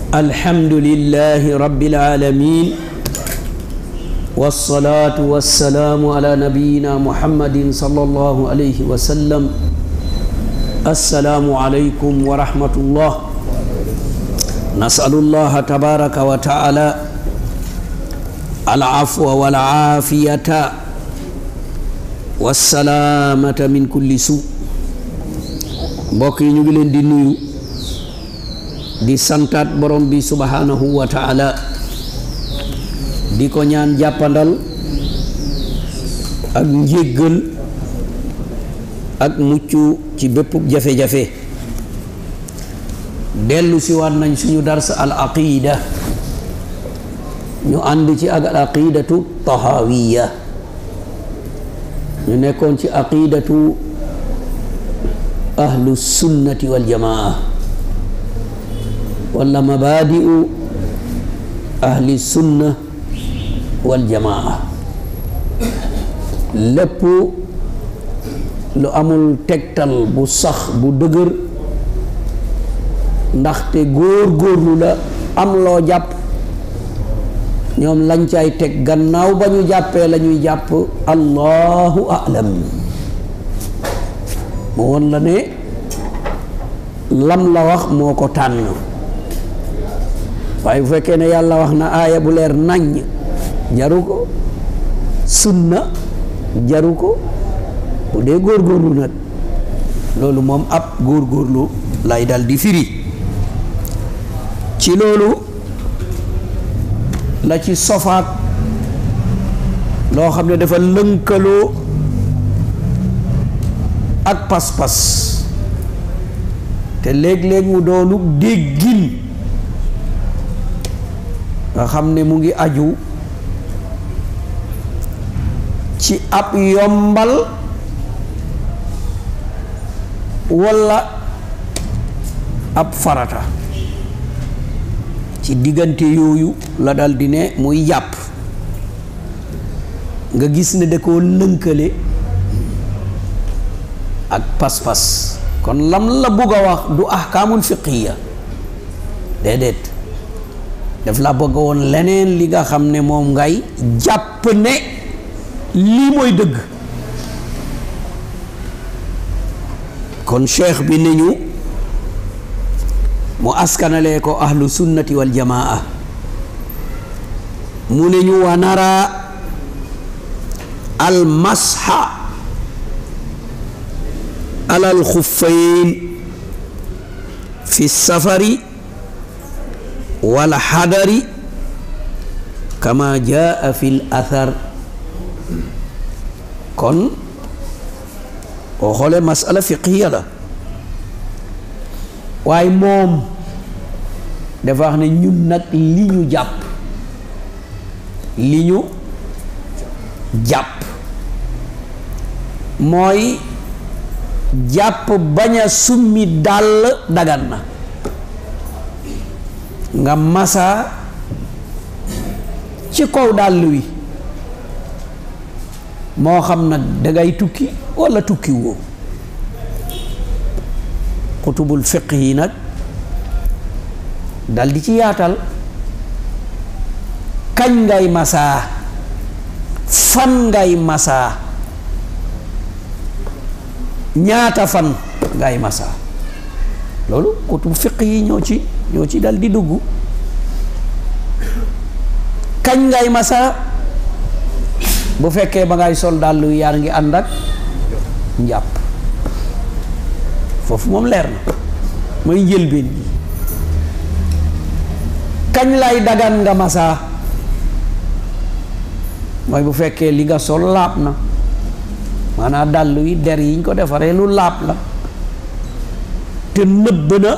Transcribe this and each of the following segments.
الحمد لله رب العالمين والصلاة والسلام على نبينا محمد صلى الله عليه وسلم السلام عليكم ورحمة الله نسأل الله تبارك وتعالى العفو والعافية والسلامة من كل سوء mbokk yi ñu ngi leen di nuyu di santaat borom bi subhanahu wa taala di ko ñaan jàppandal ak njéggal ak mucc ci bépp jafe-jafe dellu si waat nañ suñu dars al aqida ñu ànd ci ak al aqidatu tahawiya ñu nekkoon ci aqidatu ahlu sunnati wal jamaa wala mabaadi'u ahli sunna wal jamaa lépp lu amul tegtal bu sax bu dëgër ndaxte góor-góorlu la am loo jàpp ñoom lañ cay teg gannaaw ba ñu jàppee la ñuy jàpp allahu alam mu woon la ne lam la wax moo ko tànn waaye bu fekkee ne yàlla wax na aaya bu leer naññ jaru ko sunna jaru ko bu dee góorgóorlu nag loolu moom ab góorgóorlu lay dal di firi ci loolu la ci sofaat loo xam ne dafa lënkaloo ak pas-pas te léeg-léeg mu doonu déggin nga xam ne mu ngi aju ci ab yombal walla ab farata ci diggante yooyu la dal di ne muy jàpp nga gis ne da koo lënkale ak pas-pas kon lam la bëgg a wax du ahkaamul fiqiya déedéet daf la bëgg woon leneen li nga xam ne moom ngay jàpp ne lii mooy dëgg kon cheikh bi ne ñu mu askanalee ko ahlu sunnati wal jamaa mu ne ñu wa nara al masha ala al xuffayn fi safari wal xadari kama jaa fi l athar kon boo xoolee masala fiqiya la waaye moom dafa wax ne ñun nag li ñu jàpp li ñu jàpp mooy jàpp bañ a summi dàll dagan na nga masaa ci kaw dàll wi moo xam nag dangay tukki walla tukki woo xutubul fiq yi nag dal di ci yaatal kañ ngay masaa fan ngay masaa ñaata fan ngay masaa loolu kutub fiq yi ñoo ci ñoo ci dal di dugg kañ ngay masaa bu fekkee ba ngay sol dàll yaa ngi ànd ak njàpp foofu moom leer na mooy njëlbeen gi kañ lay dagan nga masaa mooy bu fekkee li nga sol laab na maanaam dàll wi der yiñ ko defaree lu laab la te nëbb na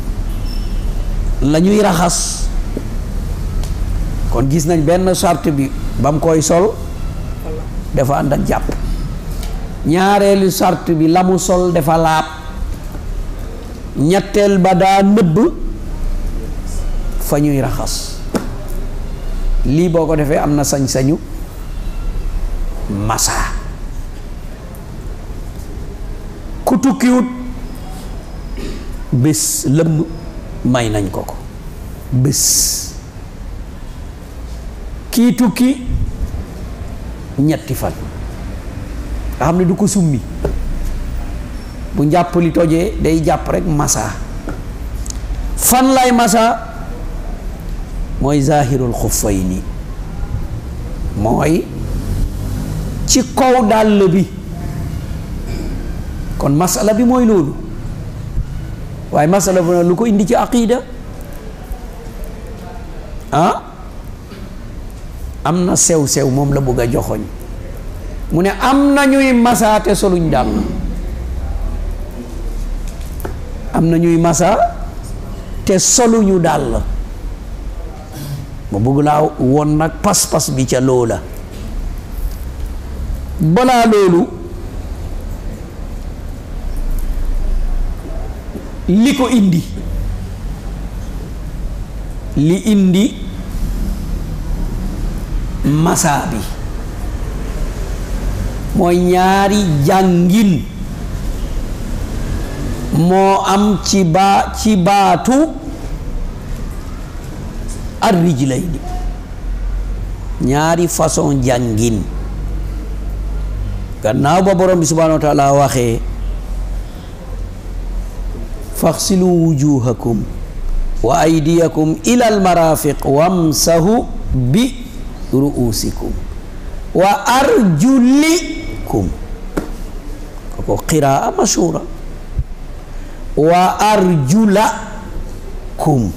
la ñuy raxas kon gis nañ benn charte bi ba mu koy sol dafa ànd ak jàpp ñaareelu charte bi la mu sol dafa laab ñetteel ba daa nëbb fa ñuy raxas lii boo ko defee am na sañ-sañu masa ku tukkiwut bés lëmm may nañ ko ko bés kii tukki ñetti fan nga xam ne du ko summi bu njàpp li tojee day jàpp rek masa fan lay masa mooy zahirul xuffayni mooy ci kaw dàll bi kon masala bi mooy loolu waaye masala bi nag lu ko indi ci aqida ah am na sew-sew moom la bëgg a joxoñ mu ne am na ñuy masa te soluñ dàll am na ñuy masa te soluñu dàll ma bëgg laa woon nag pas-pas bi ca loola balaa loolu li ko indi li indi masa bi mooy ñaari jàngin moo am ci baa ci baatu ar-rijlayni ñaari façon jàngin gannaaw ba borom bi subhanahu wa taala waxee faxsilu wujuhakum wa aydiyakum ila almarafiq wamsahu bi ru'usikum wa arjulikum koko qiraa mashhura wa arjulakum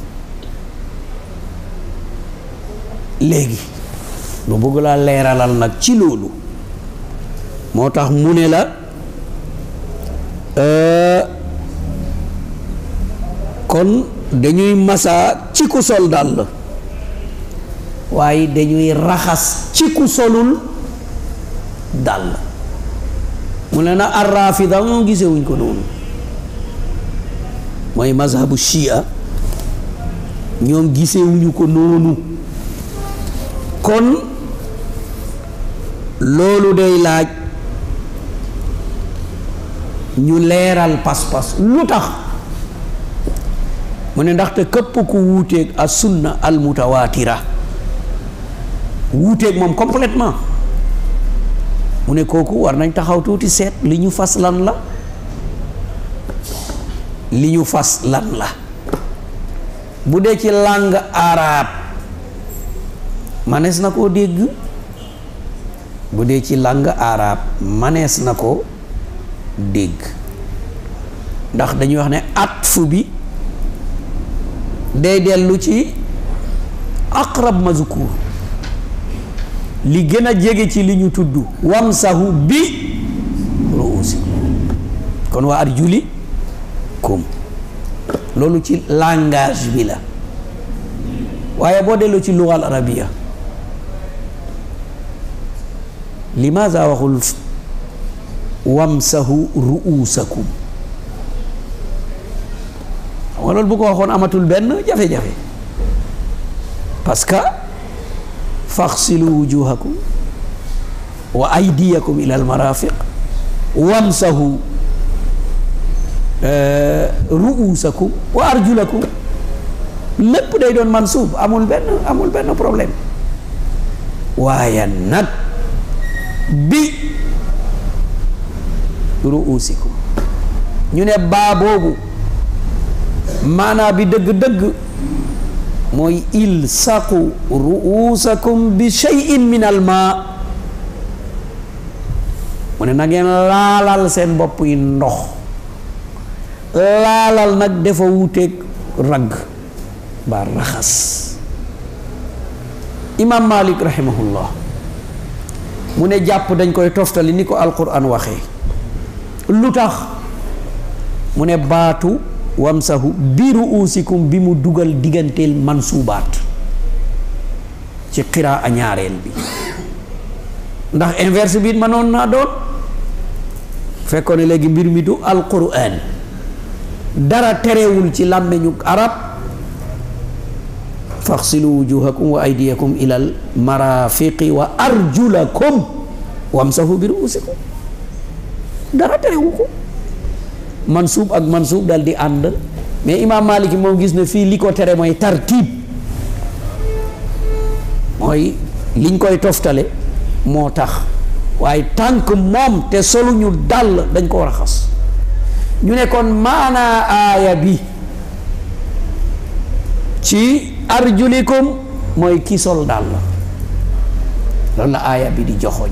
léegi lu bëgg laa leeralal nag ci loolu moo tax mu ne la kon dañuy masa ci ku sol dàll waaye dañuy raxas ci ku solul dàll mu ne na arrafida moom gisewuñ ko noonu mooy mazhabu shia ñoom gisewuñu ko noonu kon loolu day laaj ñu leeral pas-pas lu tax mu ne ndaxte képp ku wuuteeg a sunna al mutawaatira wuuteeg moom complètement mu ne kooku war nañ taxaw tuuti seet li ñu fas lan la li ñu fas lan la bu dee ci langue arabe manees na koo dégg bu dee ci langue arabe manees na ko dégg ndax dañuy wax ne atfu bi day dellu ci aqrab mazkur li gën a jege ci li ñu tudd wamsahu bi ruusikum kon waa arjuli kum loolu ci langage bi la waaye boo delloo ci lugal arabiya limaza waxul wamsahu ruusakum xam nga loolu bu ko waxoon amatul benn jafe-jafe parce que faxsilu wujuhakum wa aydiyakum ila almarafiq wamsahu ruusakum wa arjulakum lépp day doon mansuub amul benn amul benn problème waaye nag bi ruusikum ñu ne baa boobu maanaa bi dëgg-dëgg mooy ilsaqu ruusakum bi shay'in min al maa mu ne na ngeen laalal seen bopp yi ndox laalal nag dafa wuuteeg ragg ba raxas imam malik rahimahullah mu ne jàpp dañ koy toftali ni ko alquran waxee lu tax mu ne baatu wamsahu bi ruusikum bi mu dugal digganteel mansuubaat ci xiraa a ñaareel bi ndax inverse bi mënoon naa doon fekkoon ne léegi mbir mi du alquran dara terewul ci làmmeñu arab faxsilu wujuhakum wa aydiyakum ilal marafiqi wa arjulakum wamsahu bi ruusikum dara terewu ko mansuub ak mansuub dal di ànd mais imaam Malik moom gis na fii li ko tere mooy tartiib mooy liñ koy toftale moo tax waaye tànk moom te soluñu dàll dañ ko raxas ñu ne kon maanaa aaya bi ci arjulikum mooy ki sol dàll loolu la aaya bi di joxoñ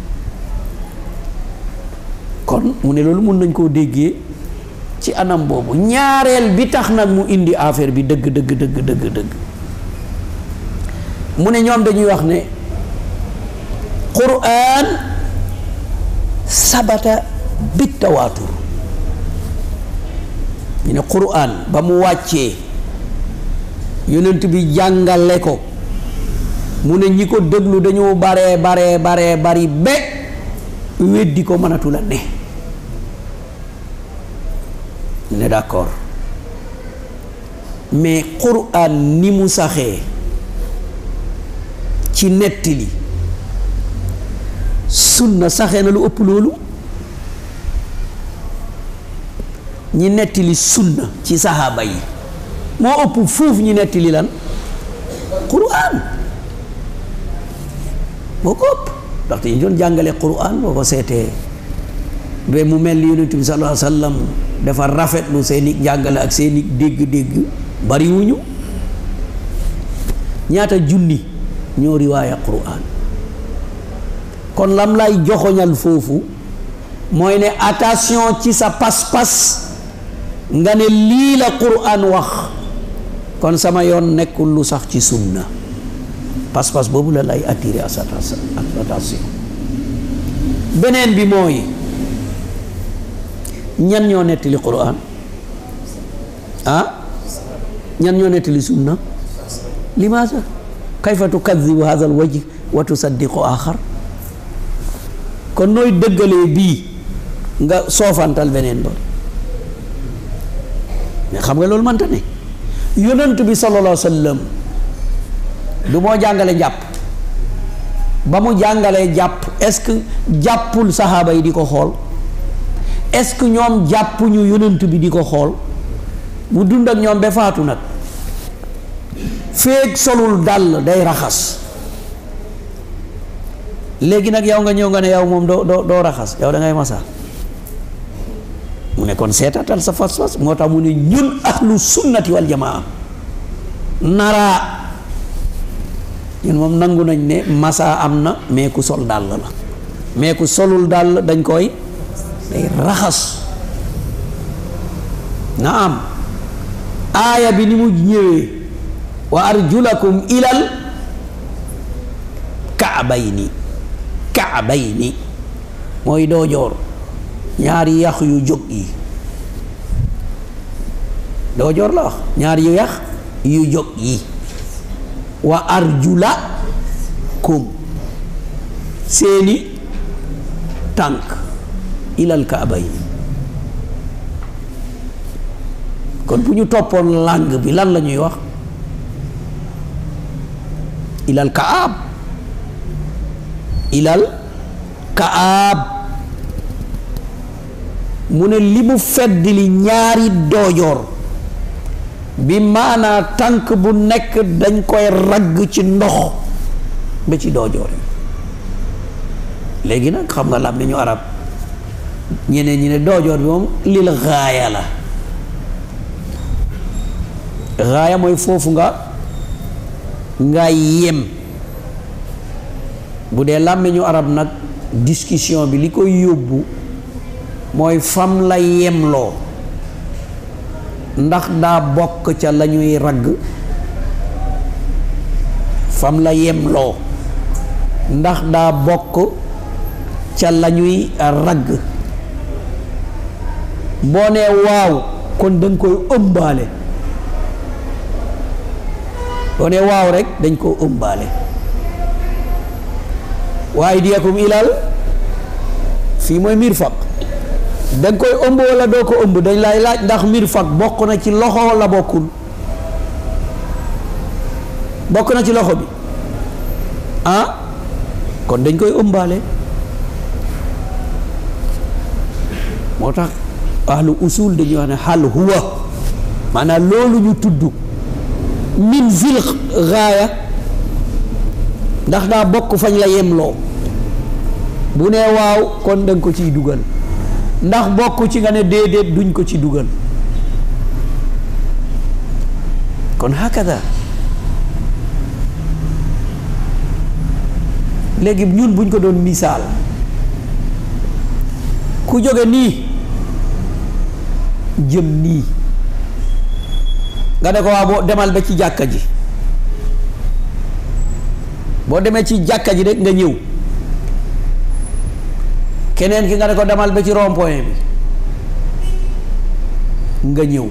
kon mu ne loolu mun nañ koo déggee ci anam boobu ñaareel bi tax nag mu indi affaire bi dëgg dëgg dëgg dëgg dëgg mu ne ñoom dañuy wax ne quraan sabata bi tawaatur ñu ne quraan ba mu wàccee yonent bi jàngale ko mu ne ñi ko déglu dañoo baree baree baree bari be weddi ko mënatu la ne ne d'accord mais quraan ni mu saxee ci nettali sunna saxee na lu ëpp loolu ñi nettali sunna ci saxaaba yi moo ëpp fuuf ñi nettali lan quraan moo ko ëpp ndaxte ñu doon jàngale quraan boo ko seetee ba mu mel ni yonent bi sallallahu alayhi wa sallam dafa rafetlu seeni jàngale ak seeni dégg-dégg bariwuñu ñaata junni ñoo riwaaya quraan kon lam lay joxoñal foofu mooy ne attention ci sa pas-pas nga ne lii la quraan wax kon sama yoon nekkul lu sax ci sunna pas-pas boobu la lay attiré à sa attention beneen bi mooy ñan ñoo nettali quraan ah ñan ñoo nettali sunna limaasa kayfa tukadibu hadha alwajh wa tusaddiqu axar kon nooy dëggalee bii nga soofantal beneen ba mais xam nga loolu mënta ne yonent bi sallallahu alayhi wa sallam du moo jàngale jàpp ba mu jàngalee jàpp est-ce que jàppul saxaaba yi di ko xool est-ce que ñoom jàppuñu yonent bi di ko xool mu dund ak ñoom ba faatu nag feeg solul dàll day raxas léegi nag yow nga ñëw nga ne yow moom doo doo doo raxas yow da ngay masa mu ne kon seetatal sa fas-fas moo tax mu ne ñun ahlu sunnati wal jamaa naraa ñun moom nangu nañ ne masa am na mais ku sol dàll la mais ku solul dàll dañ koy day raxas naam aaya bi ni mu ñëwee wa arjulakum ilal kaabayni kaabayni mooy doojoor ñaari yax yu jóg yi doojoor la wax ñaari yax yu jóg yi wa arjulakum seeni tànk ilal kaabayni kon bu ñu toppoon langue bi lan la ñuy wax ilal kaab ilal kaab mu ne li mu fedd li ñaari doojoor bi maanaa tànk bu nekk dañ koy ragg ci ndox ba ci doojoor yi léegi nag xam nga lam ni ñu arab ñeneen ñi ne doojoor bi moom lil gaaya la gaaya mooy foofu nga nga yem bu dee làmmiñu arab nag discussion bi li koy yóbbu mooy fam la yemloo ndax daa bokk ca la ñuy ragg fam la yemloo ndax daa bokk ca la ñuy ragg boo nee waaw kon danga koy ëmbaale boo nee waaw rek dañ koo ëmbaale waaye diyakum ilal fii mooy mirfaq danga koy ëmb wala doo ko ëmb dañ lay laaj ndax mirfaq bokk na ci loxo wala bokkul bokk na ci loxo bi ah kon dañ koy ëmbaale moo tax ahlu usul dañuy wax ne hal huwa maanaam loolu ñu tudd min zil gaaya ndax daa bokk fañ la yemloo bu nee waaw kon danga ko ciy dugal ndax bokk ci nga ne déedéet duñ ko ci dugal kon hakada léegi ñun buñ ko doon misaal ku jóge nii jëm nii nga ne ko waa boo demal ba ci jàkka ji boo demee ci jàkka ji rek nga ñëw keneen ki nga ne ko demal ba ci rond-point bi nga ñëw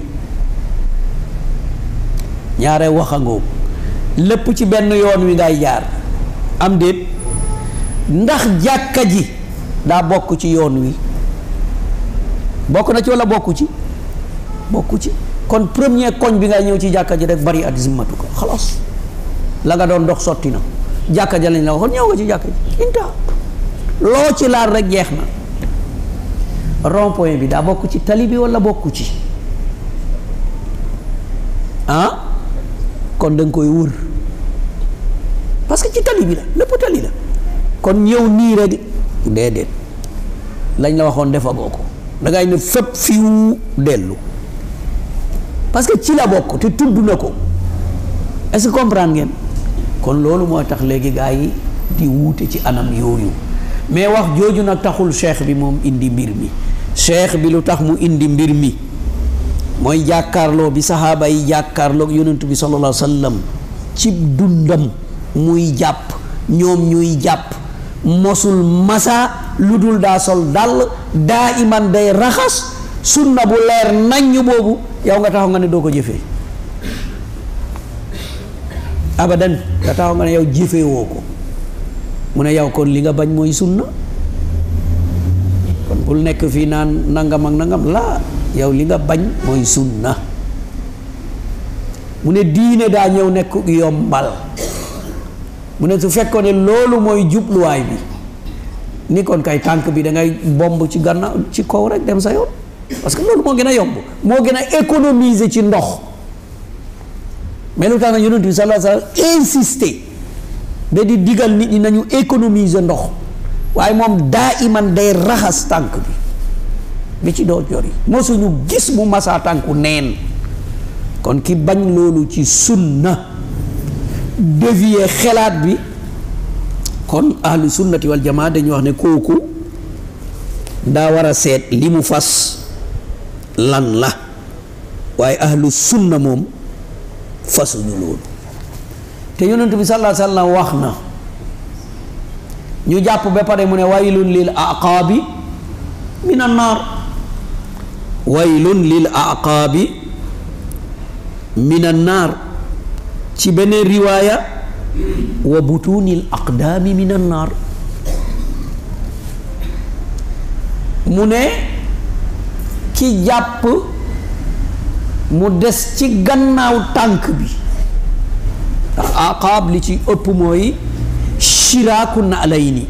ñaare waxangoo lépp ci benn yoon wi ngay jaar am déet ndax jàkka ji daa bokk ci yoon wi bokk na ci walla bokku ci bokku ci kon premier koñ bi ngay ñëw ci jàkka ji rek bari at zimmatu ko xalaas la nga doon dox sotti na jàkka ja lañ la waxoon ñëw nga ci jàkka ji inta loo ci laal rek jeex na rond point bi daa bokk ci tali bi walla bokku ci ah kon da nga koy wër parce que ci tali bi la lépp tali la kon ñëw nii rek déedéet lañ la waxoon defagoo ko dangay ne fépp fiw dellu parce que ci la bokk te tudd na ko est-ce que comprendre ngeen kon loolu moo tax léegi gaa yi di wuute ci anam yooyu mais wax jooju nag taxul cheikh bi moom indi mbir mi cheikh bi lu tax mu indi mbir mi mooy jàkkaarloo bi saxaaba yi jàkkaarloo yonent bi sallallahu alayhi wa sallam ci dundam muy jàpp ñoom ñuy jàpp mosul masa lu dul daa sol dàll daa iman day raxas sunna bu leer naññ boobu yow nga taxaw nga ne doo ko jëfee abadan nga taxaw nga ne yow jëfee woo ko mu ne yow kon li nga bañ mooy sunna kon bul nekk fii naan nangam ak nangam laa yow li nga bañ mooy sunna mu ne diine daa ñëw nekk yombal mu ne su fekkoon ne loolu mooy jubluwaay bi ni kon kay tànk bi da ngay bomb ci gannaaw ci kaw rek dem sa yoon parce que loolu moo gën a yomb moo gën a économiser ci ndox mais lu tax na yonent bi sallallahu alayhi wa sallam insister ba di digal nit ñi nañu économiser ndox waaye moom daa iman day raxas tànk bi bi ci doo jor yi mosuñu gis mu masaa tànku neen kon ki bañ loolu ci sunna dévier xelaat bi kon ahlu sunnati wal jamaa dañu wax ne kooku daa war a seet li mu fas lan la waaye ahlu sunna moom fasuñu loolu te yonent bi sallallahu alayhi wa sallam wax na ñu jàpp ba pare mu ne waylun lil aqaabi min annaar waylun lil aqaabi min annaar ci beneen riwaaya wa butunil aqdaami min annaar mu ne ki jàpp mu des ci gannaaw tànk bi ndax aqaab li ci ëpp mooy shiraaku na alay ni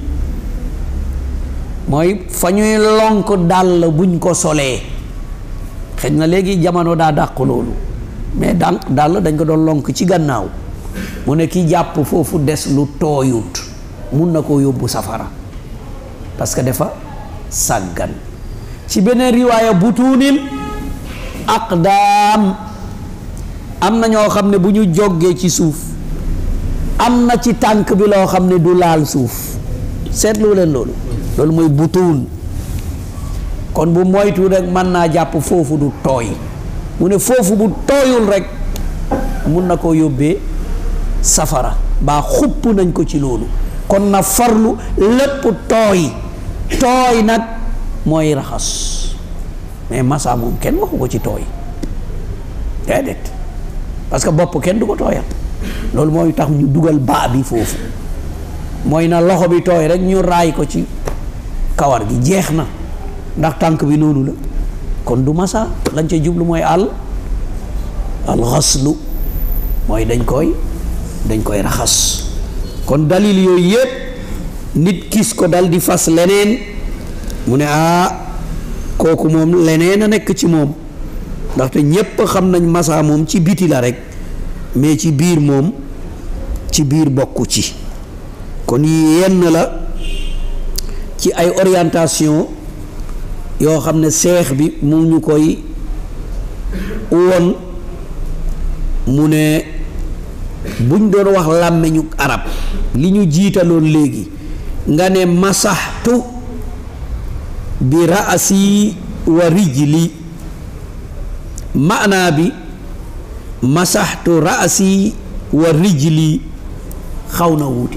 mooy fa ñuy lonk dàll buñ ko solee xëy na léegi jamono daa dàq loolu mais dànk dàll dañ ko doon lonk ci gannaaw mu ne ki jàpp foofu des lu tooyut mun na koo yóbbu safara parce que dafa sàggan ci beneen riwaaya butuunil aqdaam am na ñoo xam ne bu ñu jógee ci suuf am na ci tànk bi loo xam ne du laal suuf seetlu leen loolu loolu mooy butuun kon bu moytu rek mën naa jàpp foofu du tooy mu ne foofu bu tooyul rek mun na koo yóbbee safara baa xupp nañ ko ci loolu kon na farlu lépp tooy tooy nag mooy raxas mais masa moom kenn waxu ko ci tooy déedéet parce que bopp kenn du ko tooyal loolu mooy tax ñu dugal baa bi foofu mooy na loxo bi tooy rek ñu raay ko ci kawar gi jeex na ndax tànk bi noonu la kon du masa lañ ca jublu mooy àll alxaslu mooy dañ koy dañ koy raxas kon dalil yooyu yépp nit gis ko dal di fas leneen mu ne ah kooku moom leneen a nekk ci moom ndaxte ñépp xam nañ masa moom ci biti la rek mais ci biir moom ci biir bokku ci kon yenn la ci ay orientation yoo xam ne seex bi mu ñu koy won mu ne buñ doon wax làmmiñu arab li ñu jiitaloon léegi nga ne masaxtu bi raasi wa rijli maanaa bi masaxtu raasi wa rijli xaw na wuute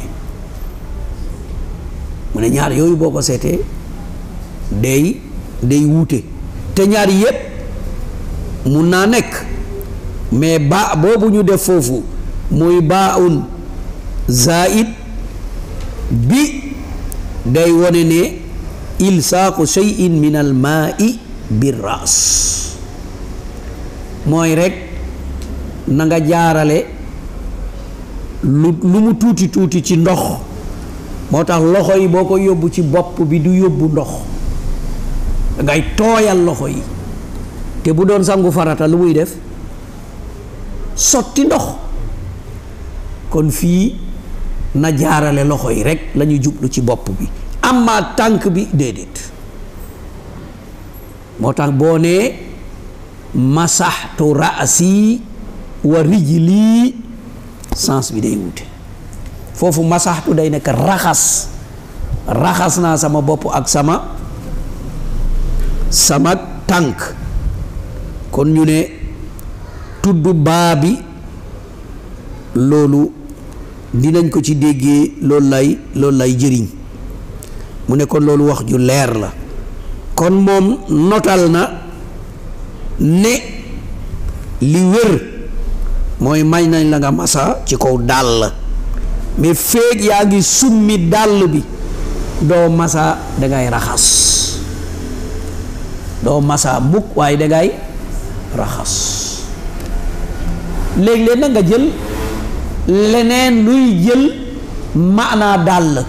mu ne ñaar yooyu boo ko seetee day day wuute te ñaar yépp mun naa nekk mais ba boobu ñu def foofu muy baaun zaid bi day wone ne ilsaaqu shay'in min al maai bir ras mooy rekk na nga jaarale lu lu mu tuuti tuuti ci ndox moo tax loxo yi boo ko yóbbu ci bopp bi du yóbbu ndox ngay tooyal loxo yi te bu doon sangu farata lu muy def sotti ndox kon fii na jaarale loxo yi rekk lañu jublu ci bopp bi amma tànk bi déedéet moo tax boo nee masaxtu raasi wa rijli sens bi day wute foofu masaxtu day nekk raxas raxas naa sama bopp ak sama sama tànk kon ñu ne tudd baa bi loolu dinañ ko ci déggee loolu lay loolu lay jëriñ mu ne kon loolu wax ju leer la kon moom notal na ne li wér mooy may nañ la nga masa ci kaw dàll mais feeg yaa ngi summi dàll bi doo masa dangay raxas doo masa mukk waaye dangay raxas léeg-léeg na nga jël leneen luy jël maanaa dàll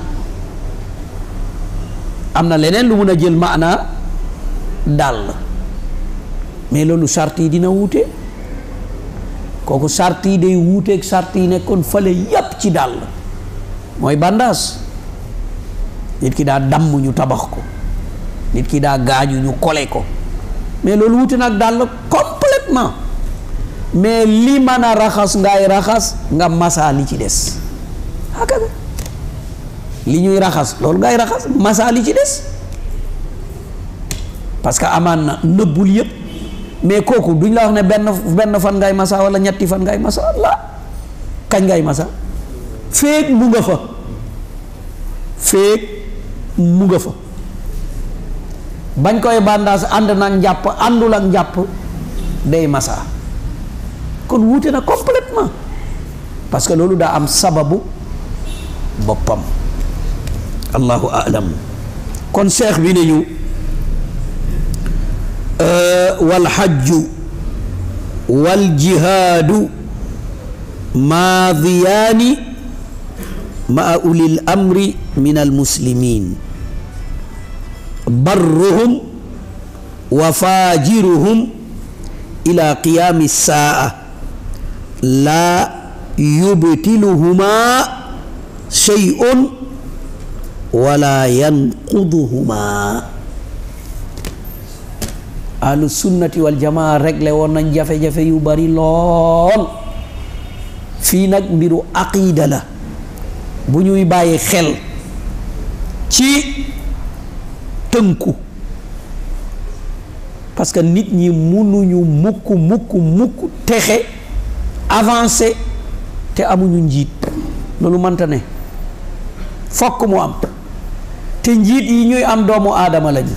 am na leneen lu mun a jël maanaa dàll mais loolu sart yi dina wuute kooku sart yi day wuuteeg sart yi nekkoon fale yàpp ci dàll mooy bandaas nit ki daa damm ñu tabax ko nit ki daa gaañu ñu kole ko mais loolu wuute nag dàll complètement mais li mën a raxas ngay raxas nga masa li ci des hakaga li ñuy raxas loolu ngay raxas masa li ci des parce que amaan na nëbbul yëpp mais kooku duñ la wax ne benn benn fan ngay masa wala ñetti fan ngay masa la kañ ngay masa féeg mu nga fa féeg mu nga fa bañ koy bandaas ànd nag njàpp àndul ak njàpp day masa kon wuute na complètement parce que loolu daa am sababu boppam allahu alam kon seex bi ne ñu wal xajju wal jihaadu maadiyaani maa ulil amri min almuslimin barruhum wa faajiruhum ila qiyaami saa laa yubtiluhumaa shay'un wala yanquduhumaa ahlu sunnati wal jamaa réglé woon nañ jafe-jafe yu bari lool fii nag mbiru aqida la bu ñuy bàyyi xel ci tënku parce que nit ñi munuñu mukk mukk mukk texe avancé te amuñu njiit loolu mënta ne fokk mu am te njiit yi ñuy am doomu aadama lañu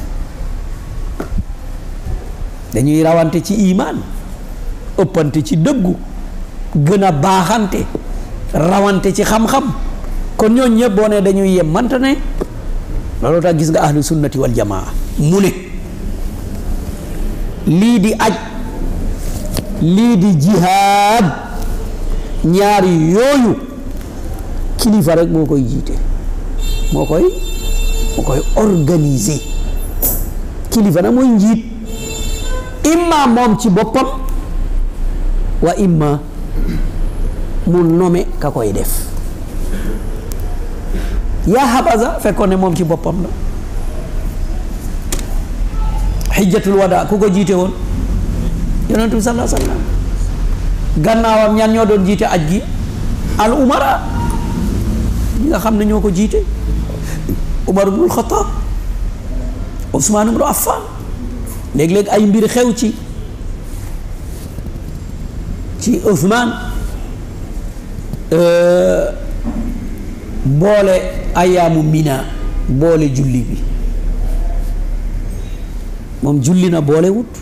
dañuy rawante ci imaan ëppante ci dëggu gën a baaxante rawante ci xam-xam kon ñooñ ñëpp boo ne dañuy yem manta ne loolu tax gis nga ahlu sunnati wal jamaa mu ne lii di aj lii di jihaad ñaari yooyu kilifa rek moo koy jiite moo koy moo koy organiser kilifa nag mooy njiit imma moom ci boppam wa imma mu nome ka koy def yaa habaza fekkoon ne moom ci boppam la xijjatul wada ku ko jiite woon yonentu bi sallallahu alayhi wa sallam gannaawam ñan ñoo doon jiite aj gi al umara ñi nga xam ne ñoo ko jiite umar ibnul xataab usmaan ibnu affan léeg-léeg ay mbir xew ci ci usmaan boole ayaamu mina boole julli bi moom julli na boole wut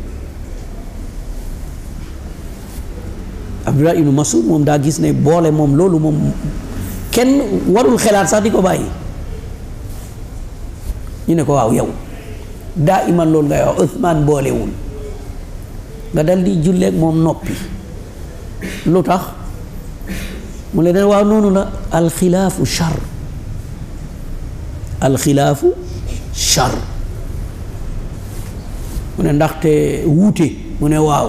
Abdullah ibnu Masud moom daa gis ne boole moom loolu moom kenn warul xelaat sax di ko bàyyi ñu ne ko waaw yow daa iman loolu ngay wax Usmaan boolewul nga dal di julleeg moom noppi lu tax mu ne den waaw noonu la alxilaafu char alxilaafu char mu ne ndaxte wuute mu ne waaw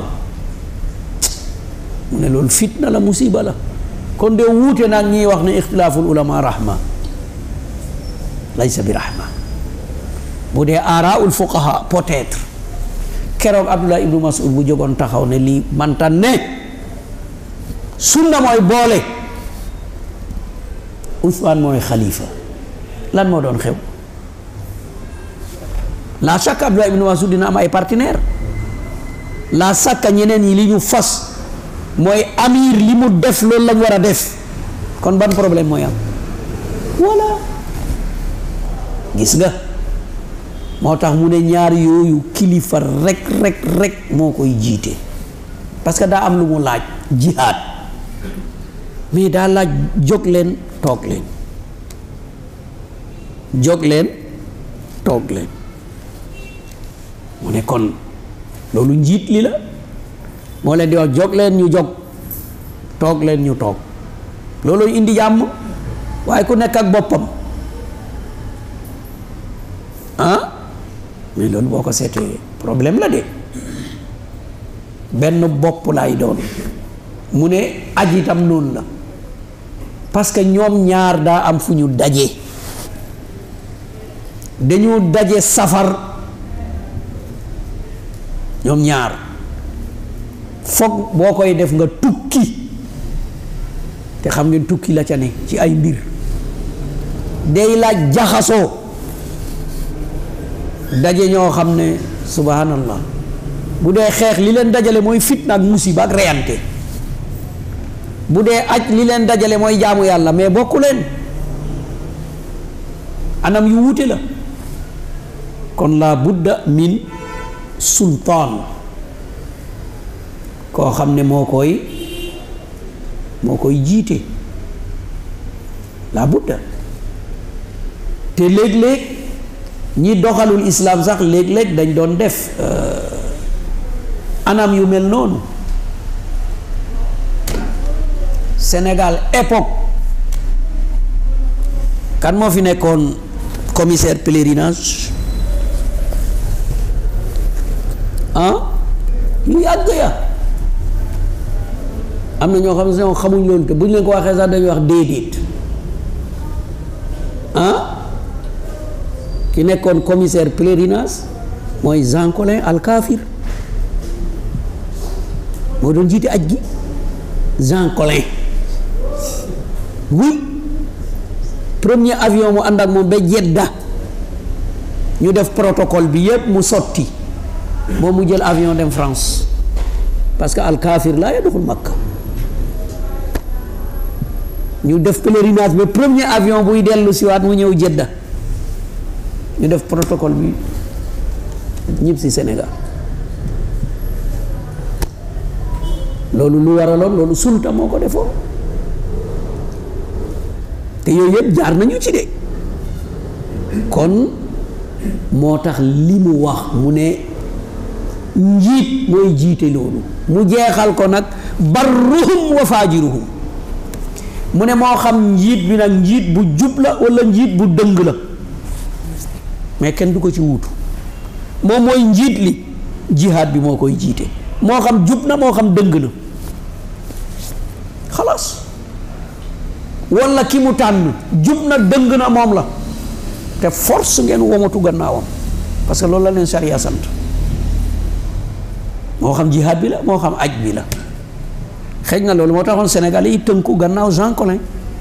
mu ne loolu fitna la musiba la kon de wuute nag ñiy wax ne ixtilaaful ulama rahma laysa bi rahma bu dee aaraul fuqaha peut-être keroog Abdullah ibnu Mas'ud bu jógoon taxaw ne lii mantan ne sunna mooy boole Usmaan mooy xalifa lan moo doon xew la chaque Abdullah ibnu Mas'ud dina am ay partenaire la chaque ñeneen yi li ñu fas mooy amir li mu def loolu lañ war a def kon ban problème mooy am voilà gis nga moo tax mu ne ñaar yooyu kilifa rek rek rek moo koy jiite parce que daa am lu mu laaj jihaad mais daa laaj jóg leen toog leen jóg leen toog leen mu ne kon loolu njiit li la moo leen di wax jóg leen ñu jóg toog leen ñu toog loolu indi jàmm waaye ku nekk ak boppam ah mais loolu boo ko seetee problème la de benn bopp laay doon mu ne aj itam noonu la parce que ñoom ñaar daa am fu ñu daje dañu daje safar ñoom ñaar foog boo koy def nga tukki te xam ngeen tukki la ca ne ci ay mbir day laaj jaxasoo daje ñoo xam ne subhanallah bu dee xeex li leen dajale mooy fitna ak musiba ak reyante bu dee aj li leen dajale mooy jaamu yàlla mais bokku leen anam yu wuute la kon la budda min sultaan koo xam ne moo koy moo koy jiite la budda te léeg-léeg ñi doxalul islaam sax léeg-léeg dañ doon def anam yu mel noonu Sénégal époque kan moo fi nekkoon commissaire pèlerinage ah yu yàgg ya am na ñoo xam ne ñoo xamuñ loolu te bu ñu leen ko waxee sax dañuy wax déedéet ah ki nekkoon commissaire pèlerinage mooy Jean Collin Al Kafir moo doon jiite aj gi Jean Collin oui premier avion mu ànd ak moom ba Jedda ñu def protocole bi yépp mu sotti moom mu jël avion dem France parce que Al Kafir laa yadxul Makka ñu def pèlerinage ba premier avion buy dellu siwaat mu ñëw Jedda ñu def protocole bi ñëpp si Sénégal loolu lu waraloon loolu sulta moo ko defoon te yooyu yëpp jaar nañu ci de kon moo tax li mu wax mu ne njiit mooy jiite loolu mu jeexal ko nag barruhum wa faajiruhum mu ne moo xam njiit bi nag njiit bu jub la walla njiit bu dëng la mais kenn du ko ci wuutu moom mooy njiit li jihaad bi moo koy jiite moo xam jub na moo xam dëng na xalaas walla ki mu tànn jub na dëng na moom la te force ngeen womatu gannaawam parce que loolu la leen sariya sant moo xam jihaad bi la moo xam aj bi la xëy na loolu moo taxoon Sénégal yi tënku gannaaw Jean Collin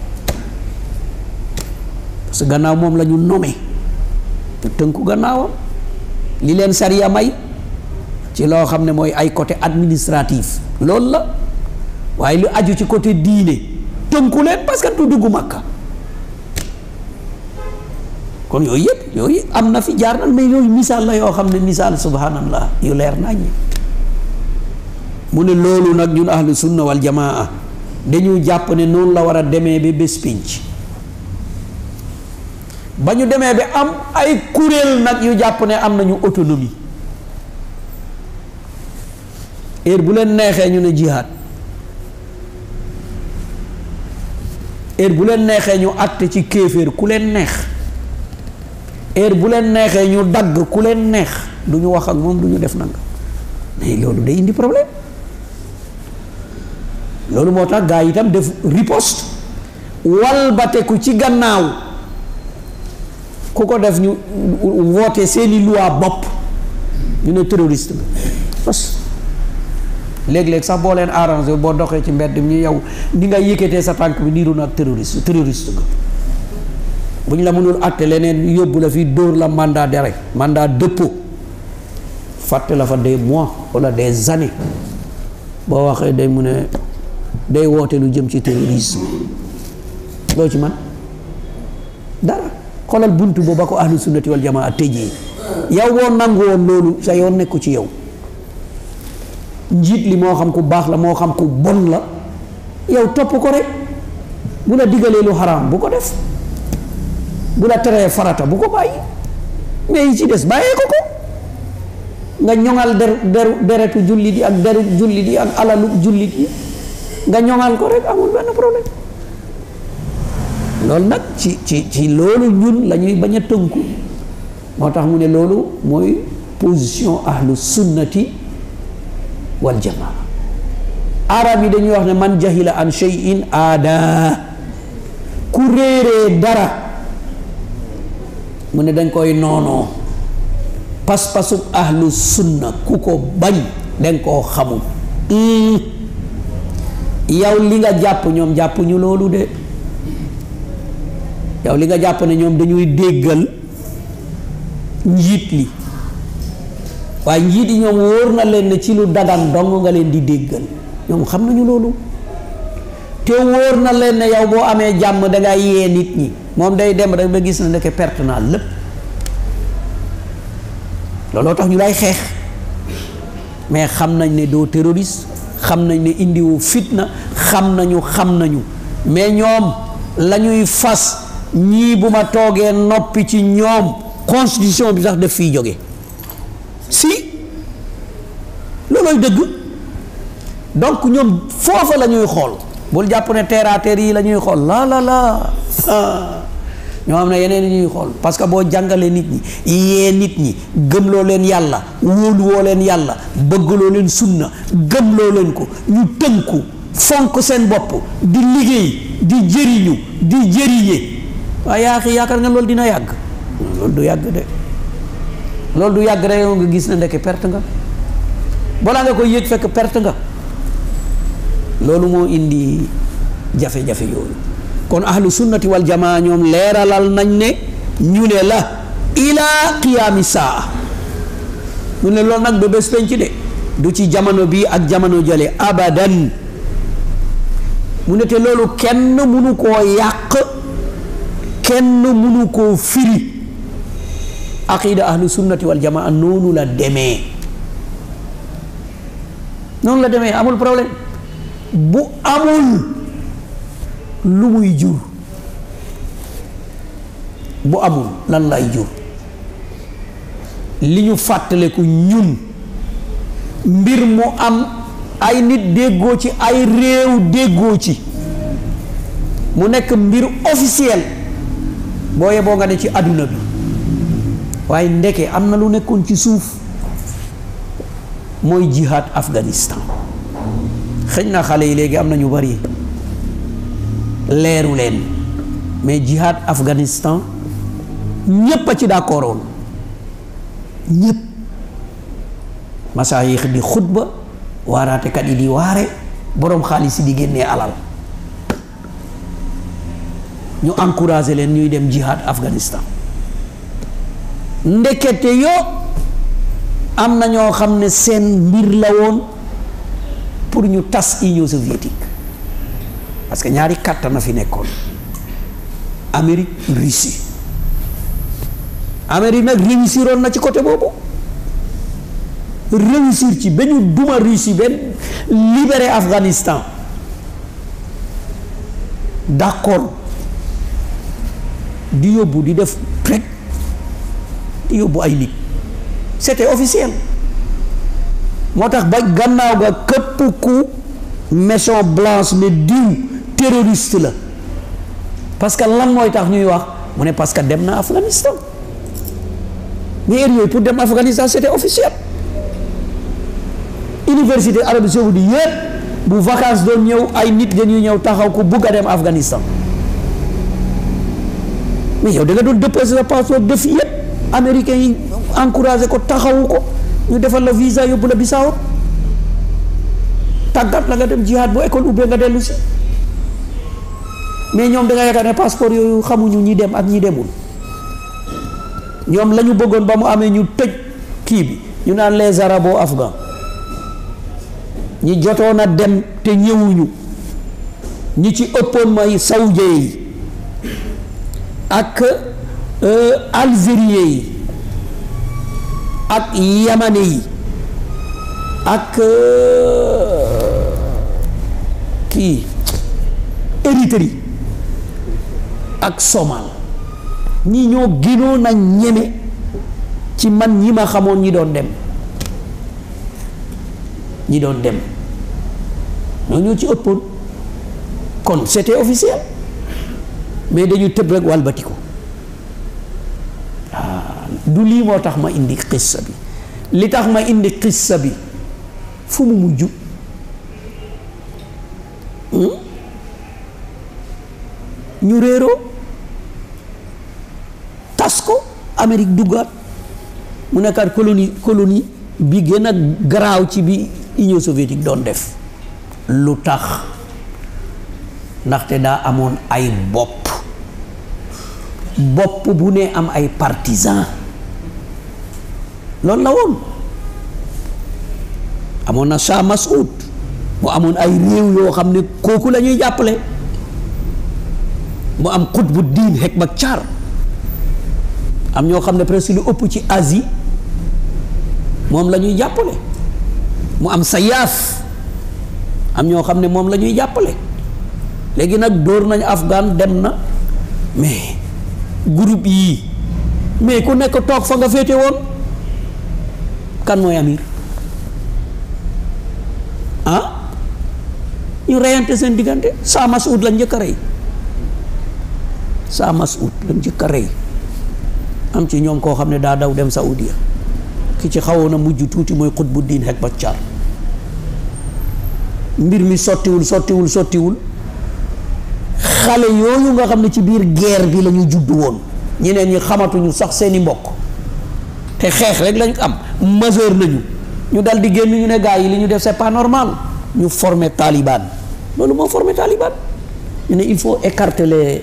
parce que gannaaw moom la ñu nommé te tënku gannaawam li leen sariya may ci loo xam ne mooy ay côté administratif loolu la waaye lu aju ci côté diine tënku leen parce que du dugg Makka kon yooyu yëpp yooyu am na fi jaar na mais yooyu misaal la yoo xam ne misaal subhanallah yu leer nañ mu ne loolu nag ñun ahlu sunna wal jamaa dañu jàpp ne noonu la war a demee ba bés pinc ba ñu demee ba am ay kuréel nag yu jàpp ne am nañu autonomie heure bu leen neexee ñu ne jihaad heure bu leen neexee ñu àtte ci kéeféer ku leen neex heure bu leen neexee ñu dagg ku leen neex du ñu wax ak moom du ñu def nanga mais loolu day indi problème loolu moo tax gaa yi itam def riposte walbateku ci gannaaw ku ko def ñu woote seeni loi bopp ñu ne terroriste nga parce léeg-léeg sax boo leen arrangé boo doxee ci mbedd mi yow ni nga yëkkatee sa tànk bi niiru na ak terroriste terroriste nga bu ñu la mënul àtte leneen yóbbu la fii dóor la mandat d'arrêt mandat dépôt fàtte la fa des mois wala des années boo waxee day mu ne day woote lu jëm ci terrorisme loo ci man dara xoolal buntu boobu ba ko ahlu sunnati wal jamaa tëjee yow boo nangu woon loolu sa yoon nekku ci yow njiit li moo xam ku baax la moo xam ku bon la yow topp ko rek bu la digalee lu xaraam bu ko def bu la teree farata bu ko bàyyi mais yi ci des bàyyee ko ko nga ñoŋal der deru deretu jullit yi ak deru jullit yi ak alalu jullit yi nga ñoŋal ko rek amul benn problème loolu nag ci ci ci loolu ñun la ñuy bañ a tënku moo tax mu ne loolu mooy position ahlu sunnati wal jamaa arab yi dañuy wax ne man jahila an shay'in aada ku réeree dara mu ne dañ koy noonoo pas-pasub ahlu sunna ku ko bañ dañ koo xamul yow li nga jàpp ñoom jàpp ñu loolu de yow li nga jàpp ne ñoom dañuy déggal njiit li waaye njiit yi ñoom wóor na leen ne ci lu dagan dong nga leen di déggal ñoom xam nañu loolu te wóor na leen ne yow boo amee jàmm dangay yee nit ñi moom day dem rek ba gis na ndeke perte naa lépp looloo tax ñu lay xeex mais xam nañ ne doo terroriste xam nañ ne indiwu fitna xam nañu xam nañu mais ñoom la ñuy fas ñii bu ma toogee noppi ci ñoom constitution bi sax def fiy jóge si loolooy dëgg donc ñoom foofa la ñuy xool bul jàpp ne terre à terre yi la ñuy xool la la la ñoo xam ne yeneen yi ñuy xool parce que boo jàngalee nit ñi yee nit ñi gëmloo leen yàlla wóoluwoo leen yàlla bëggloo leen sunna gëmloo leen ko ñu tënku fonk seen bopp di liggéey di jëriñu di jëriñe waaye yaa xi yaakaar nga loolu dina yàgg loolu du yàgg de loolu du yàgg rek yow nga gis na ndeke perte nga balaa nga koy yëg fekk perte nga loolu moo indi jafe-jafe yooyu kon ahlu sunnati wal jamaa ñoom leeralal nañ ne ñu ne la ila qiyaami saa mu ne loolu nag ba bés penc de du ci jamono bii ak jamono jële abadan mu ne te loolu kenn munu koo yàq kenn munu koo firi aqida ahlu sunnati wal jamaa noonu la demee noonu la demee amul problème bu amul lu muy jur bu amul lan lay jur li ñu fàttaleku ñun mbir mu am ay nit déggoo ci ay réew déggoo ci mu nekk mbir officiel boo yeboo nga ne ci àdduna bi waaye ndeke am na lu nekkoon ci suuf mooy jihad Afghanistan xëy na xale yi léegi am na ñu bari leeru leen mais jihad Afghanistan ñépp a ci d'accordoon ñépp masaayix di xutba waaraatekat yi di waare boroom xaalis yi di génnee alal ñu encouragé leen ñuy dem jihad Afghanistan ndekete yoo am na ñoo xam ne seen mbir la woon pour ñu tas Union soviétique parce que ñaari kàttan na fi nekkoon Amérique Russie Amérique nag réussiroon na ci côté boobu réussir ci ba ñu duma Russie ba libérer Afghanistan d'accord di yóbbu di def rek di yóbbu ay nit c'était officiel moo tax ba gannaaw ga képp ku Maison Blanche ne diw terroriste la parce que lan mooy tax ñuy wax mu ne parce que dem na Afghanistan mais heure yooyu pour dem Afghanistan c'était officiel université Arabie Saoudite yëpp bu vacances doon ñëw ay nit dañuy ñëw taxaw ku bugg a dem Afghanistan mais yow da nga doon déposer sa passeport def yëpp américains yi encouragé ko taxawu ko ñu defal la visa yóbbu la Bissau tàggat la nga dem jihad bu école ubbee nga dellu si mais ñoom da nga yaakaar ne passeport yooyu xamuñu ñi dem ak ñi demul ñoom la ñu bëggoon ba mu amee ñu tëj kii bi ñu naan les arabo afghans ñi jotoon a dem te ñëwuñu ñi ci ëppoon may saoudien yi ak algérien yi ak yamane yi ak kii Érythrée ak Somal ñi ñoo gënoon a ñeme ci man ñi ma xamoon ñi doon dem ñi doon dem ñoo ñoo ci ëppoon kon c'était officiel mais dañu tëb rek walbati ko du lii moo tax ma indi xissa bi li tax ma indi xissa bi fu mu mujj ñu réeroo tas ko Amérique duggaat mu nekkaat colonie colonie bi gën a garaaw ci bi Union soviétique doon def lu tax ndaxte daa amoon ay bopp bopp bu ne am ay partisans loolu la woon amoon na Shah Massoud mu amoon ay réew yoo xam ne kooku la ñuy jàppale mu am xutbu diin Hekmatyar am ñoo xam ne presque lu ëpp ci Asie moom la ñuy jàppale mu am Sayaaf am ñoo xam ne moom la ñuy jàppale léegi nag dóor nañu Afghan dem na mais groupe yii mais ku nekk toog fa nga féete woon kan mooy amir ah ñu reyante seen diggante Shah Massoud lañ njëkk a rey Shah Massoud lañ njëkk a rey am ci ñoom koo xam ne daa daw dem Saoudia ki ci xawoon a mujj tuuti mooy Qutbuddin Hekmatyar mbir mi sottiwul sottiwul sottiwul xale yooyu nga xam ne ci biir guerre bi la ñu judd woon ñeneen ñi xamatuñu sax seeni mbokk te xeex rek lañu am majeur nañu ñu dal di génn ñu ne gars yi li ñu def c'est pas normal ñu former Taliban loolu moo former Taliban ñu ne il faut écarter les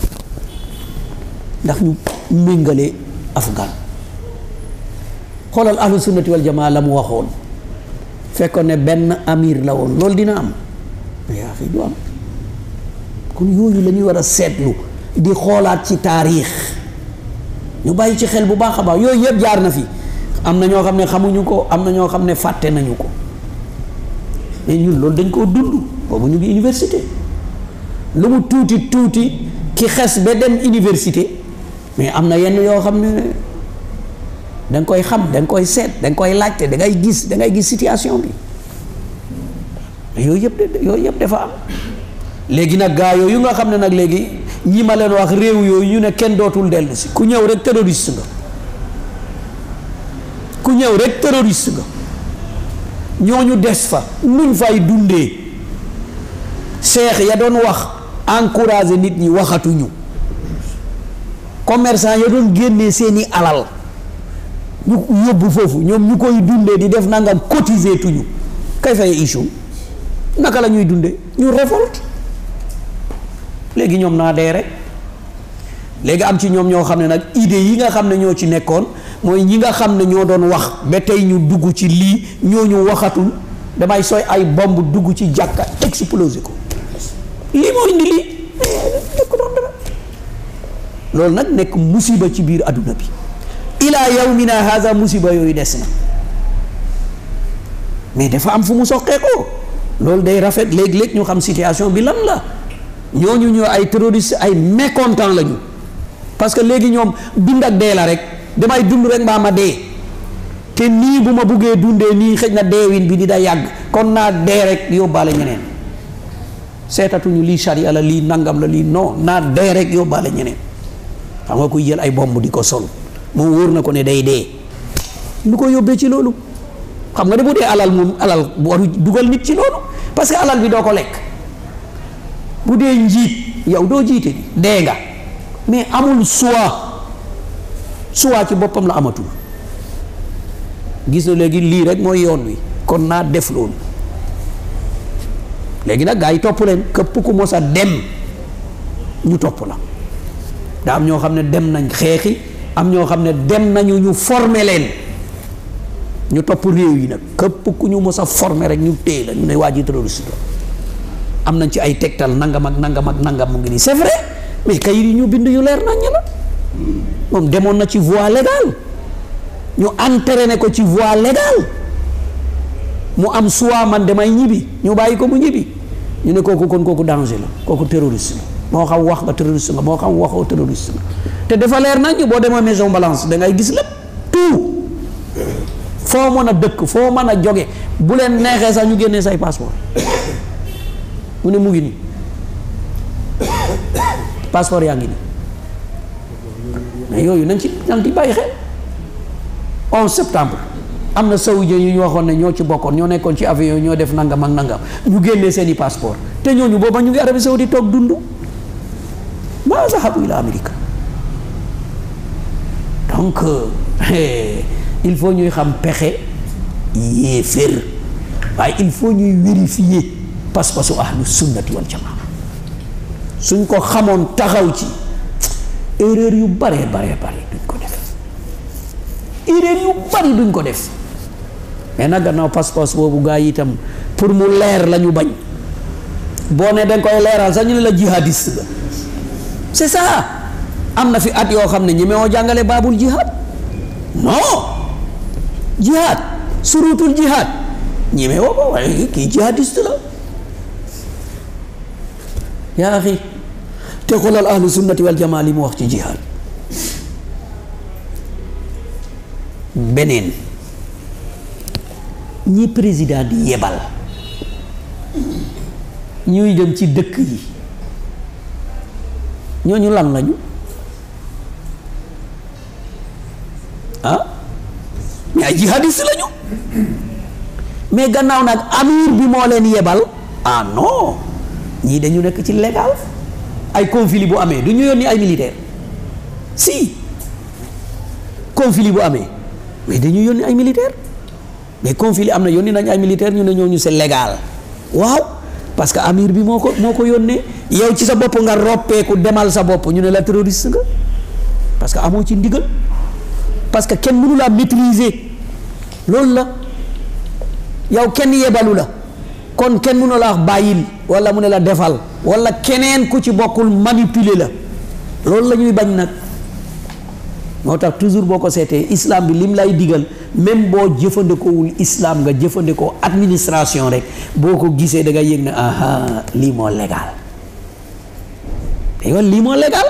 ndax ñu méngale afghan xoolal ahlu sunnati wal jamaa la mu waxoon fekkoon ne benn amir la woon loolu dina am yaa fi du am kon yooyu la ñuy war a seetlu di xoolaat ci taarix ñu bàyyi ci xel bu baax a baax yooyu yëpp jaar na fi am na ñoo xam ne xamuñu ko am na ñoo xam ne fàtte nañu ko mais ñun loolu dañ koo dund boobu ñu ngi université lu mu tuuti tuuti ki xes ba dem université mais am na yenn yoo xam ne da nga koy xam da nga koy seet da nga koy laajte da ngay gis da ngay gis situation bi yooyu yëpp de yooyu yëpp dafa am léegi nag gaa yooyu nga xam ne nag léegi ñi ma leen wax réew yooyu ñu ne kenn dootul dellu si ku ñëw rek terroriste nga ku ñëw rek terroriste nga ñooñu des fa nuñ fay dundee seex ya doon wax encourager nit ñi waxatuñu commerçant ya doon génnee seeni alal ñu yóbbu foofu ñoom ñu koy dundee di def nangam cotiser tuñu kay fay issue naka la ñuy dundee ñu révolte léegi ñoom naa dee rek léegi am ci ñoom ñoo xam ne nag idée yi nga xam ne ñoo ci nekkoon mooy ñi nga xam ne ñoo doon wax ba tey ñu dugg ci lii ñooñu waxatul damay sooy ay bomb dugg ci jàkka exploser ko lii moo indi lii nekk doon dara loolu nag nekk musiba ci biir adduna bi ilaa yawmina haza musiba yooyu des na mais dafa am fu mu soqee ko loolu day rafet léeg-léeg ñu xam situation bi lan la ñooñu ñoo ay terroriste ay mécontent lañu parce que léegi ñoom dund ak dee la rek damay dund rek mbaa ma dee te nii bu ma buggee dundee nii xëj na deewin bi di da yàgg kon naa dee rek yóbbaale ñeneen seetatuñu lii charia la lii nangam la lii non naa dee rek yóbbaale ñeneen xam nga kuy jël ay bomb di ko sol moom wóor na ko ne day dee lu ko yóbbee ci loolu xam nga de bu dee alal moom alal bu waru dugal nit ci loolu parce que alal bi doo ko lekk bu dee njiit yow doo jiite ni dee nga mais amul choix choix ci boppam la amatul gis na léegi lii rek mooy yoon wi kon naa def loolu léegi nag gaa yi topp leen képp ku mos a dem ñu topp la daa am ñoo xam ne dem nañ xeexi am ñoo xam ne dem nañu ñu former leen ñu topp réew yi nag képp ku ñu mos a former rek ñu téye la ñu ne waa ji terroriste la am nañ ci ay tegtal nangam ak nangam ak nangam mu ngi nii c'est vrai mais kayit yi ñu bind yu leer nañ la moom demoon na ci voie légale ñu entraîné ko ci voie légale mu am soit man damay ñibbi ñu bàyyi ko mu ñibbi ñu ne kooku kon kooku danger la kooku terroriste la moo xam wax nga terroriste nga moo xam waxoo terroriste nga te dafa leer nañ boo demee maison balance da ngay gis lépp tout foo mën a dëkk foo mën a joge bu leen neexee sax ñu génnee say passeport mu ne mu ngi nii passeport yaa ngi nii mais yooyu nañ ci nañ ci bàyyi xel 11 septembre am na saoudien yu ñu waxoon ne ñoo ci bokkoon ñoo nekkoon ci avion ñoo def nangam ak nangam ñu génnee seeni passeport te ñooñu booba ñu ngi Arabie Saoudite toog dund maa zahabu ila Amérique donc il faut ñuy xam pexe yéefér waaye il faut ñuy vérifier pas-pasu ahlu sunnati wal jamaa suñ ko xamoon taxaw ci erreur yu bare bare bare duñ ko def erreur yu bari duñ ko def mais nag gannaaw pas-pas boobu gaa yi itam pour mu leer la ñu bañ boo ne danga koy leeral sax ñu ne la jihadiste la c'est ça am na fi at yoo xam ne ñi meewoo jàngale baabul jihad non jihad surutul jihad ñi meewoo ko waaye kii jihadiste la yaa axi te xoolal ahlu sunnati wal jamaa li mu wax ci jihad beneen ñi président di yebal ñuy dem ci dëkk yi ñooñu lan lañu ah mais ay jihadiste lañu mais gannaaw nag amir bi moo leen yebal ah non ñii dañu nekk ci légal ay conflit bu amee du ñu yónni ay militaire si conflit bu amee mais dañu yónni ay militaire mais conflit am na yónni nañ ay militaire ñu ne ñooñu c'est légal waaw parce que amir bi moo ko moo ko yónnee yow ci sa bopp nga roppeeku demal sa bopp ñu ne la terroriste nga parce que amoo ci ndigal parce que kenn mënu laa maîtriser loolu la yow kenn yebalu la kon kenn mënu la wax bàyyil wala mu ne la defal wala keneen ku ci bokkul manipuler la loolu la ñuy bañ nag moo tax toujours boo ko seetee islam bi lim lay digal même boo jëfandikoowul islam nga jëfandikoo administration rek boo ko gisee da nga yëg ne aha lii moo légal te yow lii moo légal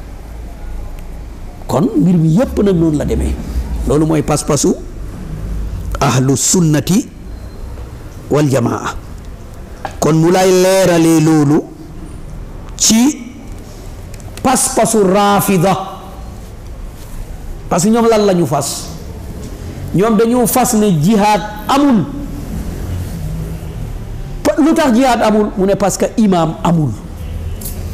kon mbir mi yépp nag noonu la demee loolu mooy pas-pasu ahlu sunnati wal jamaa kon mu lay leeralee loolu ci pas-pasu raafida parce que ñoom lan la ñu fas ñoom dañu fas ne jihaad amul lu tax jihaad amul mu ne parce que imaam amul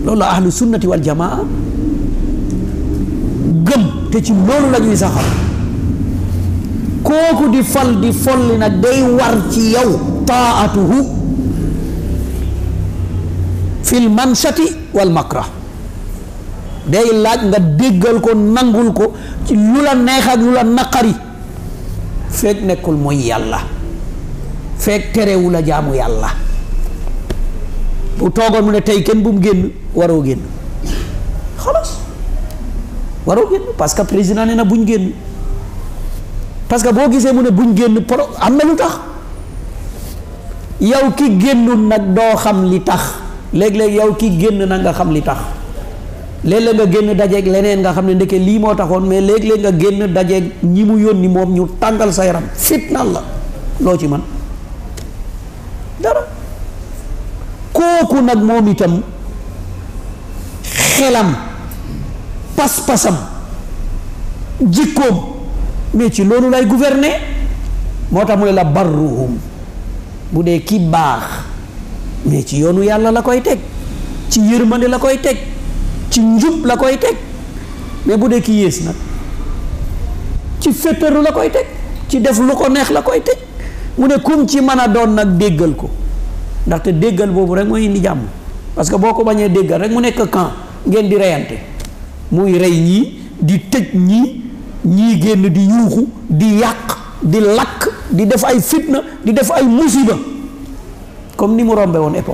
loolu la ahlu sunnati wal jamaa gëm te ci loolu la ñuy saxal kooku di fal di folli nag day war ci yow taatuhu fil manshati wal makrah day laaj nga déggal ko nangul ko ci lu la neex ak lu la naqari feek nekkul mooy yàlla feek terewu la jaamu yàlla bu toogoon mu ne tey kenn bu mu génn waroo génn xalaas waroo génn parce que président nee na buñ génn parce que boo gisee mu ne buñ génn pro am na lu tax yow ki génnul nag doo xam li tax léeg-léeg yow ki génn nag nga xam li tax léeg-léeg nga génn dajeeg leneen nga xam ne ndeke lii moo taxoon mais léeg-léeg nga génn dajeeg ñi mu yónni moom ñu tàngal sa yaram fitnal la loo ci man dara kooku nag moom itam xelam pas-pasam jikkoom mais ci loolu lay gouverner moo tax mu ne la barruhum bu dee ki baax mais ci yoonu yàlla la koy teg ci yërmande la koy teg ci njub la koy teg mais bu dee ki yées nag ci féttaru la koy teg ci def lu ko neex la koy teg mu ne kum ci mën a doon nag déggal ko ndaxte déggal boobu rek mooy indi jàmm parce que boo ko bañee déggal rek mu nekk camp ngeen di reyante muy rey ñii di tëj ñii ñii génn di yuuxu di yàq di lakk di def ay fitna di def ay musiba comme ni mu rombe woon époque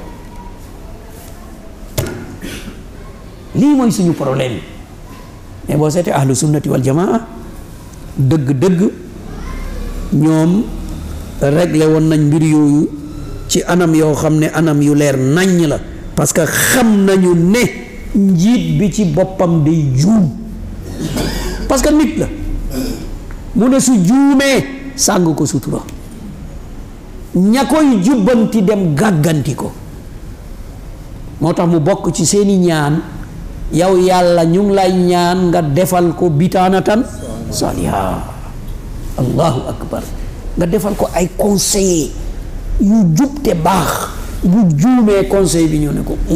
lii mooy suñu problème mais boo seetee ahlu sunnati wal jamaa dëgg-dëgg ñoom réglé woon nañ mbir yooyu ci anam yoo xam ne anam yu leer naññ la parce que xam nañu ne njiit bi ci boppam day juum parce que nit la mu ne su juumee sàng ko sutura ña koy jubbanti dem gàgganti ko moo tax mu bokk ci seeni ñaan yow yàlla ñu ngi lay ñaan nga defal ko bitaanatan saliha allahu akbar nga defal ko ay conseiller yu jub te baax bu juumee conseil bi ñu ne ko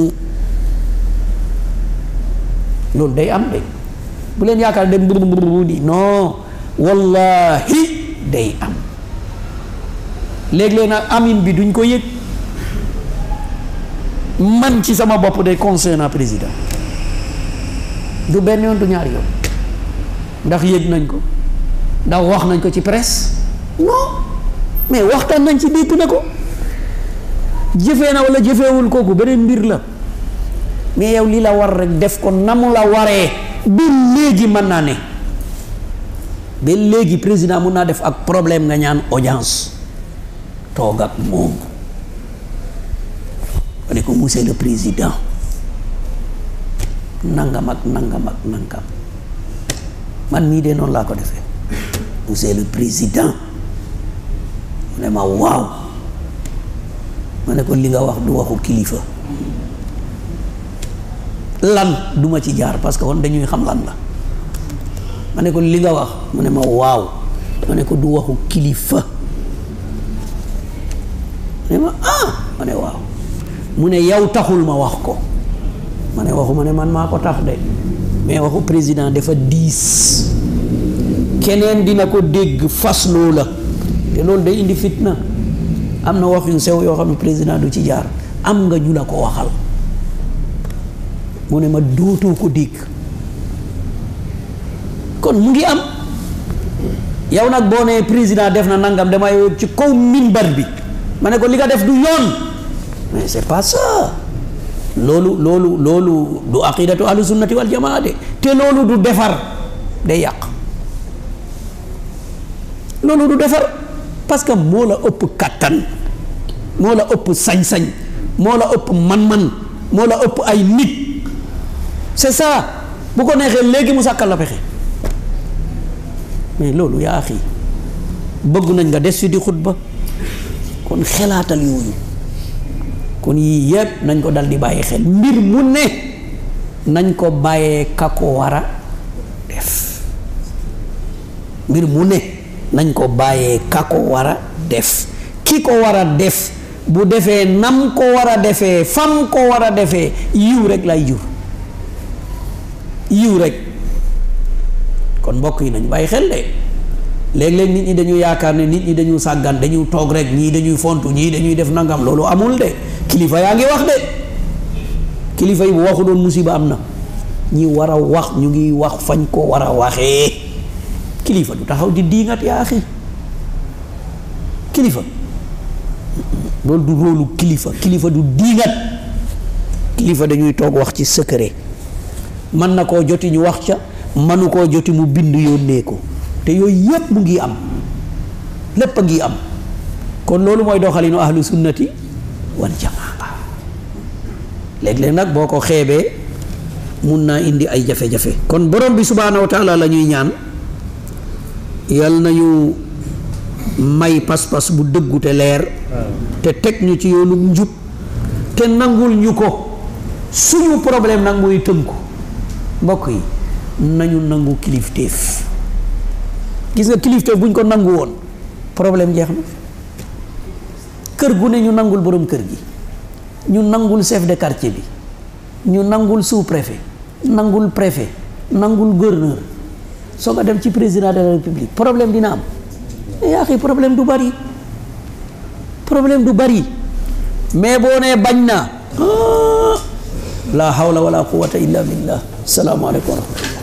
loolu day am de bu leen yaakaar dem mburu di non wallahi day am léeg-léeg nag amin bi duñ ko yëg man ci sama bopp de conseil na président du benn yoon du ñaari yoon ndax yëg nañ ko ndax wax nañ ko ci presse non mais waxtaan nañ ci dégg na ko jëfee na wala jëfeewul kooku beneen mbir la mais yow li la war rek def ko na mu la waree ba léegi mën naa ne ba léegi président mun naa def ak problème nga ñaan audience toog ak moom ma ne ko monsieur le président nangam ak nangam ak nangam man mii de noonu laa ko defee monsieur le président mu ne ma waaw ma ne ko li nga wax du waxu kilifa lan duma ci jaar parce que kon dañuy xam lan la ma ne ko li nga wax mu ne ma waaw ma ne ko du waxu kilifa mu ne ma ah ma ne waaw mu ne yow taxul ma wax ko ma ne waxu ma ne man maa ko tax de mais waxu président dafa diis keneen dina ko dégg fasloo la te loolu day indi fitna am na wax yu sew yoo xam ne président du ci jaar am nga ñu la ko waxal mu ne ma dootoo ko dégg kon mu ngi am yow nag boo nee président def na nangam damay ci kaw minbar bi ma ne ko li nga def du yoon mais c'est pas ça loolu loolu loolu du aqidatu ahlu sunnati wal jamaa de te loolu du defar day yàq loolu du defar parce que moo la ëpp kattan moo la ëpp sañ-sañ moo la ëpp man-man moo la ëpp ay nit c'est ça bu ko neexee léegi mu sàkkal la pexe mais loolu yaa axi bëgg nañ nga des fi di xutba kon xelaatal yooyu kon yii yëpp nañ ko dal di bàyyi xel mbir mu ne nañ ko bàyyee ka ko war a def mbir mu ne nañ ko bàyyee ka ko war a def ki ko war a def bu defee nam ko war a defee fam ko war a defee yiw rek lay jur yiw rek kon mbokk yi nañu bàyyi xel de léeg-léeg nit ñi dañu yaakaar ne nit ñi dañu sàggan dañu toog rek ñii dañuy fontu ñii dañuy def nangam loolu amul de kilifa yaa ngi wax de kilifa yi bu waxu doon musiba am na ñi war a wax ñu ngi wax fañ ko war a waxee kilifa du taxaw di diingat yaa axi kilifa loolu du róolu kilifa kilifa du diingat kilifa dañuy toog wax ci secret mën na koo joti ñu wax ca mënu koo joti mu bind yónnee ko te yooyu yépp mu ngi am lépp a ngi am kon loolu mooy doxalinu ahlu sunnati wal jamaa léeg-léeg nag boo ko xeebee mun naa indi ay jafe-jafe kon borom bi subhaanahu wa taala la ñuy ñaan yal nañu may pas-pas bu dëggu te leer te teg ñu ci yoonu njub te nangul ñu ko suñu problème nag mooy tënku mbokk yi nañu nangu kilifteef gis nga kilifteef buñ ko nangu woon problème jeex na kër gu ne ñu nangul borom kër gi ñu nangul chef de quartier bi ñu nangul sous-préfet nangul préfet nangul gouverneur soo ko dem ci président de la république problème dina am yaa xi problème du bari problème du bari mais boo nee bañ naa la hawla wala quwwata illa billah salaamu aleykum wa rahmatullah